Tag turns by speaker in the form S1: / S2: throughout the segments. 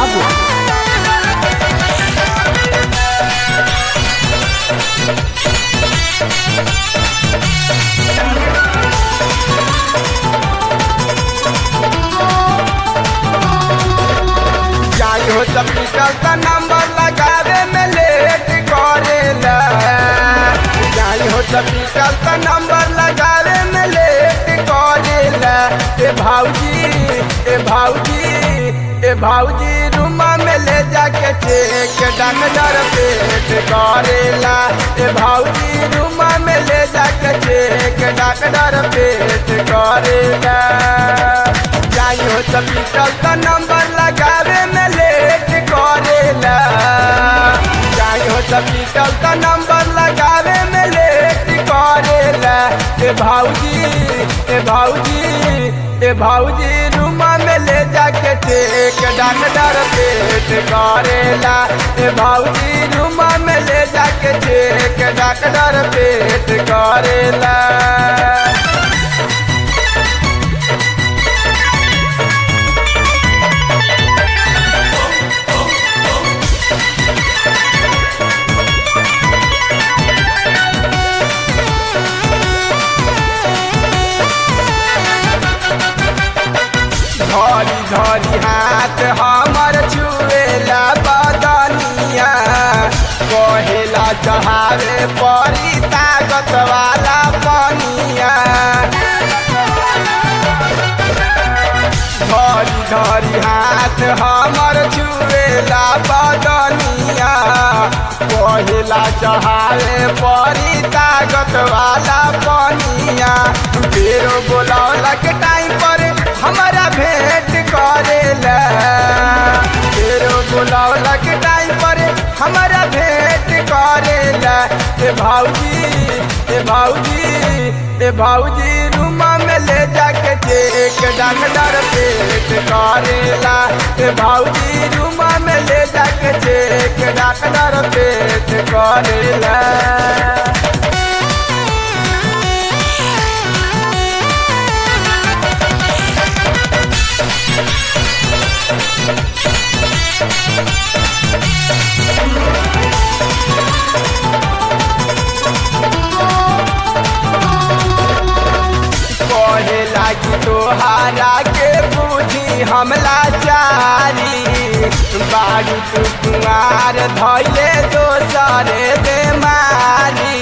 S1: बाबू
S2: जाई हो सपिटल का नंबर लगावे में लेट करेला जाई हो सपिटल का नंबर लगावे में लेट करेला ए भाऊजी ए भाऊजी ए भाऊजी रूमा में ले जाके चेक डॉक्टर पेट करेला ए भाऊजी रूमा में ले जाके चेक डॉक्टर पेट करेला जाई हो सपिटल का नंबर लगावे में लेट करेला जाई हो सपिटल का नंबर लगावे में लेट करेला ए भाऊजी ए भाऊजी ए भाऊजी रूमा में ले जाके चेक डॉक्टर पेट करेला ए भाऊजी रूमा में ले जाके चेक डॉक्टर पेट करेला धरी धरी हाथ हमर छुएला बदनिया कहेला चढ़ावे परी ताकत वाला पनिया धरी धरी हाथ हमर छुएला बदनिया कहेला चढ़ावे परी ताकत वाला पनिया फेरो बोलौला के टाइम पर हमारा भेंट करेला फेरो बोलौला के टाइम पर हमारा भेंट करेला ए भाऊजी ए भाऊजी ए भाऊजी रूमा में ले जाके चेक डॉक्टर पेट करेला ए भाऊजी रूमा में ले जाके चेक डॉक्टर पेट करेला कहेला कि तोहारा के बुझी हमला चारी बारू तू कुमार धैले दोसरे बेमारी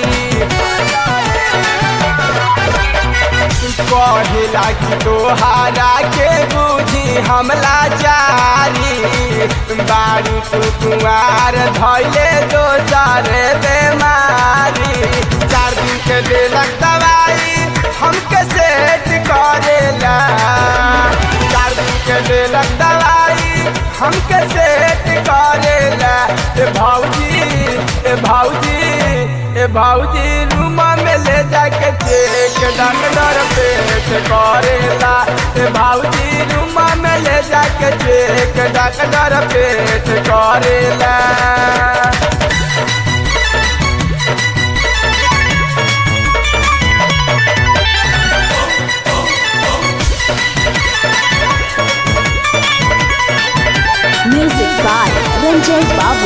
S2: कहेला कि तोहारा के बुझी हमला चारी बारू तू कुमार धैले दोसरे बेमारी चार दिन के देलक दवाई हमके सेट करेला चार दिन के देलक दवाई हमके सेट करेला ए भाऊजी ए भाऊजी ए भाऊजी रूमा में ले जाके चेक डॉक्टर पेट करेला ए भाऊजी रूमा में ले जाके चेक डॉक्टर पेट करेला
S1: म्यूजिक बाय रंजय बाबू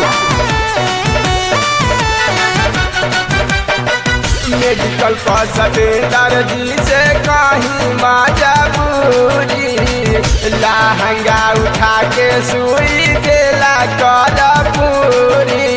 S2: मेडिकल का सतेंदर जी से कहीं मजबूरी लहंगा उठा के सुई देला कर पूरी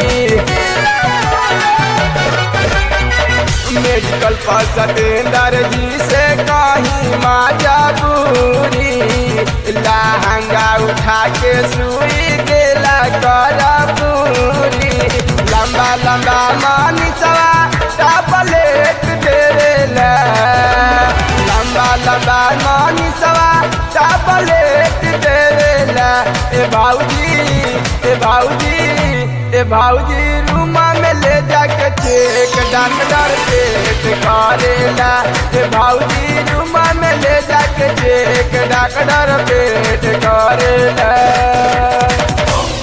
S2: मेडिकल पर सतेंदर जी से कहीं मजबूरी लहंगा उठा के सुई देला कर पूरी लंबा लंबा मानी सवा टापलेट देला लंबा लंबा मानी सवा टापलेट देला ए भाऊजी ए भाऊजी ए भाऊजी रूमा में ले जाके चेक डॉक्टर पेट करेला ए भाऊजी रूमा में ले जाके चेक डॉक्टर पेट करेला